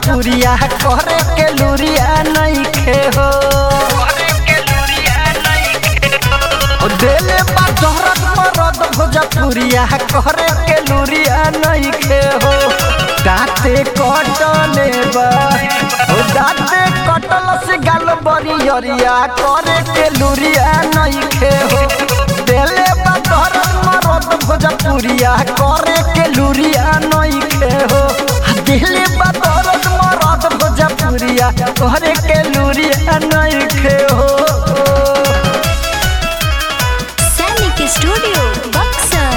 भोजपुरिया करे के लुरिया नहीं खे हो ओ देले बा दहरत मरद भोजपुरिया करे के लुरिया नहीं खे हो दाते कटले बा ओ दाते कटल से गाल बरियरिया करे के लुरिया नहीं खे हो देले बा दहरत मरद भोजपुरिया करे के लुरिया नहीं खे हो दिले बा दहरत मरद भोजपुरिया करे के लुरिया नहीं खे हो सैनिक स्टूडियो बक्सर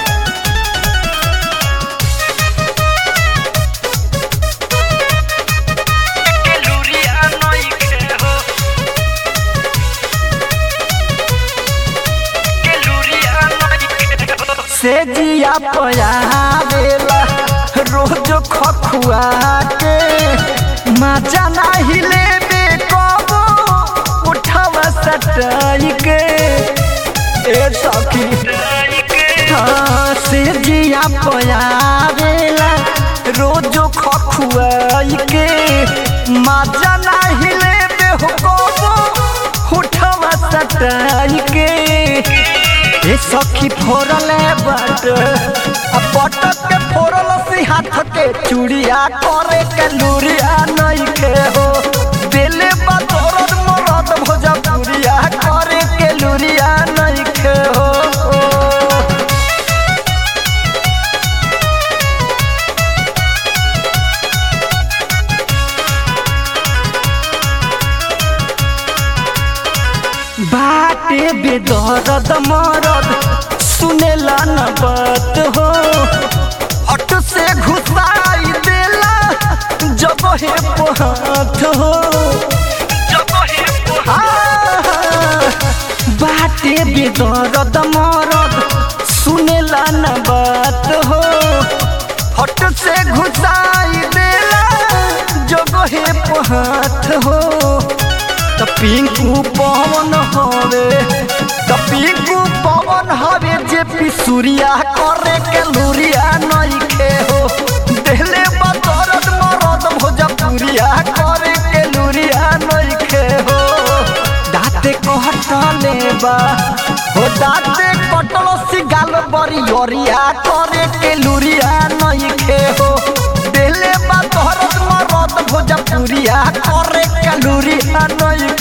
से जिया पयावेला रोज खखुआ के मजा नाही लेबे कबो उठवा सटाई के ए सखी हाँ, से जिया पयावेला रोज खखुआई के मजा नाही लेबे हो कबो उठवा सटाई के ए सखी फोरले बट आ पटक के फोरल सी हाथ के चूड़िया करे के लूरिया नहीं के हो दिले बतौरत मरद भोजपुरिया करे के लूरिया नहीं के हो बाटे बेदर्द मरद सुनेला न बात हो हट से घुसाई देला जब हे पहात हो आह, बाटे बेदर्द मरद सुनेला न बात हो हट से घुसाई देला जब हे पहात हो त पिंकू पवन हवे त पिंकू पवन हवे जे पिसुरिया करे के लुरिया नहीं खे हो देले बतरत मरद भोजपुरिया करे के लुरिया नहीं खे हो दाते कहटले बा हो दाते कटल सी गाल बरी ओरिया करे के लुरिया नहीं खे हो देले बा तोहरत मरद भोजपुरिया करे के लुरिया नहीं